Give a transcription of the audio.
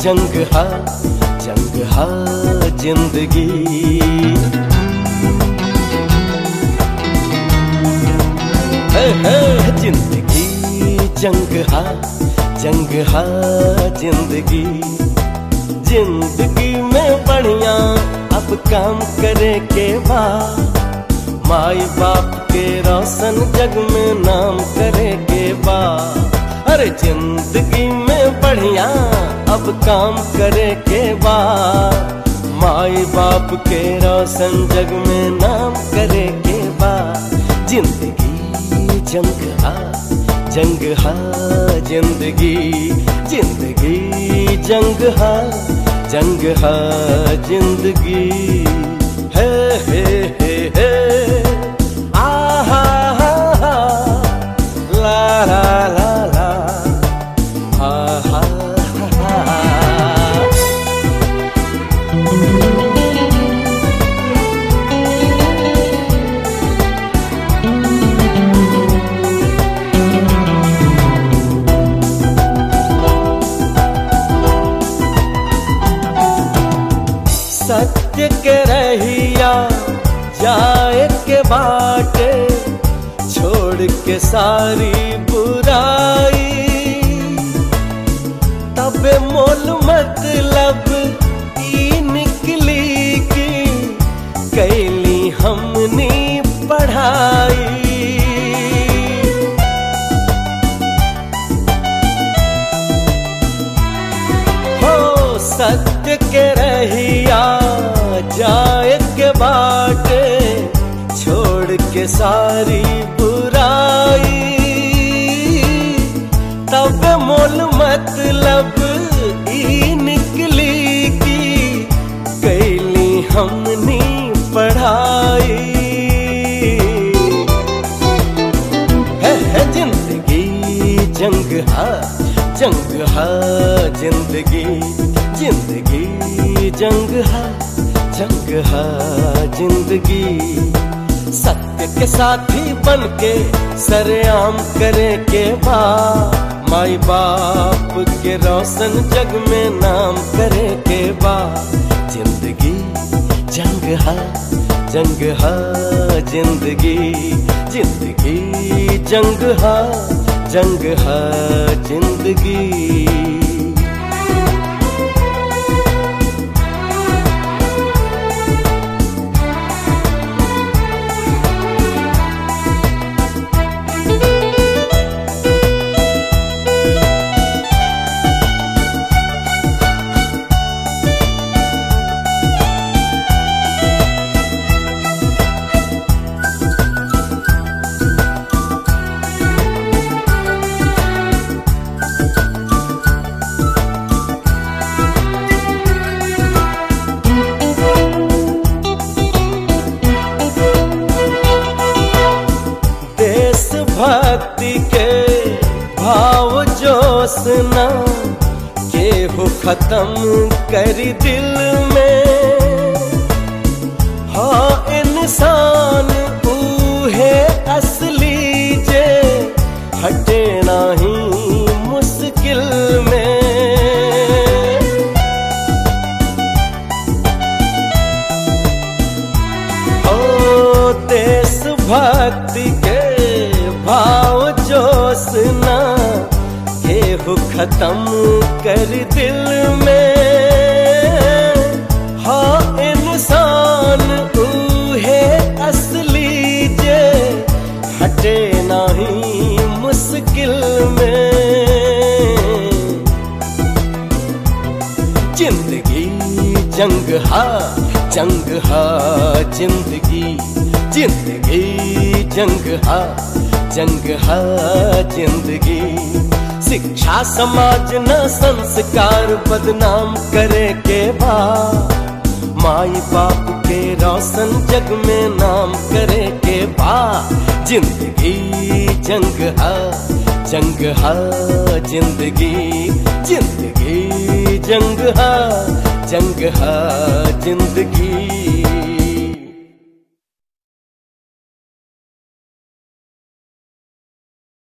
जंग हा जंग हा जिंदगी है, है, जिंदगी जंग हा जंग हा जिंदगी जिंदगी में बढ़िया अब काम करे के बाद माई बाप के रोशन जग में नाम करे के बाद अरे जिंदगी में बढ़िया अब काम करे के बाद माई बाप के रोशन जग में नाम करे के बाद जिंदगी जंग हा जंग हा जिंदगी जिंदगी जंग हा जंग हा जिंदगी है है है है आ हा हा हा ला ला ला ला हा हा हा हा सत्य के रहिया जाए के बाटे छोड़ के सारी बुराई तबे मोल मतलब ई निकली की कैली हमनी पढ़ाई हो सत्य के रहिया जाए के बाटे छोड़ के सारी बुराई तब मोल मतलब ई निकली की कैली हमनी पढ़ाई है, है जिंदगी जंग हा जंग हा जिंदगी जिंदगी जंग हा जंग हा जिंदगी सत्य के साथी बन के सरेआम करे के बा माई बाप के रोशन जग में नाम करे के बा जिंदगी जंग हा जंग हा जिंदगी जिंदगी जंग हा जंग हा जिंदगी देशभक्ति के भाव जोश न केहू खत्म करी दिल में हाँ इंसान ऊहे असली जे हटे नाही मुश्किल में ओ देशभक्ति के भाव जोश न केहू खत्म कर दिल में हाँ इंसान ऊहे असली जे हटे नहीं मुश्किल में जिंदगी जंग हा जंग हा जिंदगी जिंदगी जंग हा जंग हा जिंदगी शिक्षा समाज न संस्कार बदनाम करे के बा माई बाप के रोशन जग में नाम करे के बा जिंदगी जंग हा जंग हा जिंदगी जिंदगी जंग हा जंग हा जिंदगी